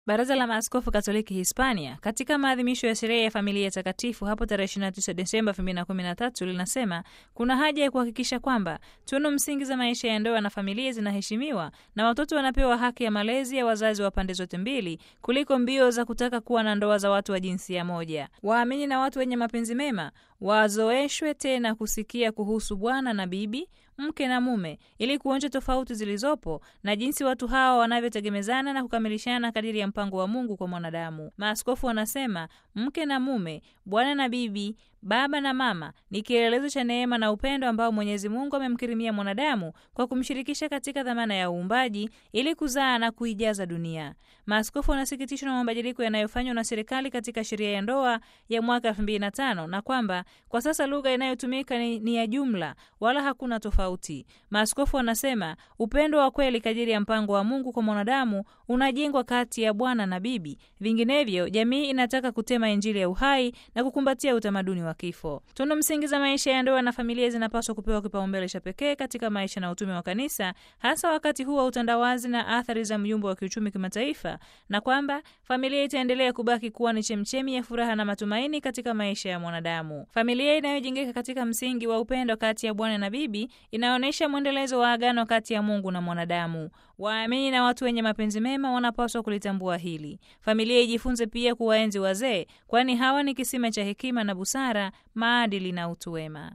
Baraza la Maaskofu Katoliki Hispania katika maadhimisho ya sherehe ya familia takatifu hapo tarehe 29 Desemba 2013 linasema kuna haja ya kuhakikisha kwamba tunu msingi za maisha ya ndoa na familia zinaheshimiwa na watoto wanapewa haki ya malezi ya wazazi wa pande zote mbili kuliko mbio za kutaka kuwa na ndoa za watu wa jinsia moja. Waamini na watu wenye mapenzi mema wazoeshwe tena kusikia kuhusu bwana na bibi mke na mume ili kuonja tofauti zilizopo na jinsi watu hawa wanavyotegemezana na kukamilishana kadiri ya mpango wa Mungu kwa mwanadamu. Maaskofu wanasema mke na mume, bwana na bibi, baba na mama ni kielelezo cha neema na upendo ambao Mwenyezi Mungu amemkirimia mwanadamu kwa kumshirikisha katika dhamana ya uumbaji ili kuzaa na kuijaza dunia. Maaskofu wanasikitishwa na mabadiliko yanayofanywa na serikali katika sheria ya ndoa ya mwaka 2005 na kwamba kwa sasa lugha inayotumika ni, ni ya jumla wala hakuna tofauti. Maaskofu wanasema upendo wa kweli kadiri ya mpango wa Mungu kwa mwanadamu unajengwa kati ya bwana na bibi, vinginevyo jamii inataka kutema Injili ya uhai na kukumbatia utamaduni wa kifo. Tunu msingi za maisha ya ndoa na familia zinapaswa kupewa kipaumbele cha pekee katika maisha na utume wa kanisa, hasa wakati huu wa utandawazi na athari za myumbo wa kiuchumi kimataifa, na kwamba familia itaendelea kubaki kuwa ni chemchemi ya furaha na matumaini katika maisha ya mwanadamu. Familia inayojengeka katika msingi wa upendo kati ya bwana na bibi inaonyesha mwendelezo wa agano kati ya Mungu na mwanadamu. Waamini na watu wenye mapenzi mema wanapaswa kulitambua hili. Familia ijifunze pia kuwaenzi wazee, kwani hawa ni kisima cha hekima na busara, maadili na utu wema.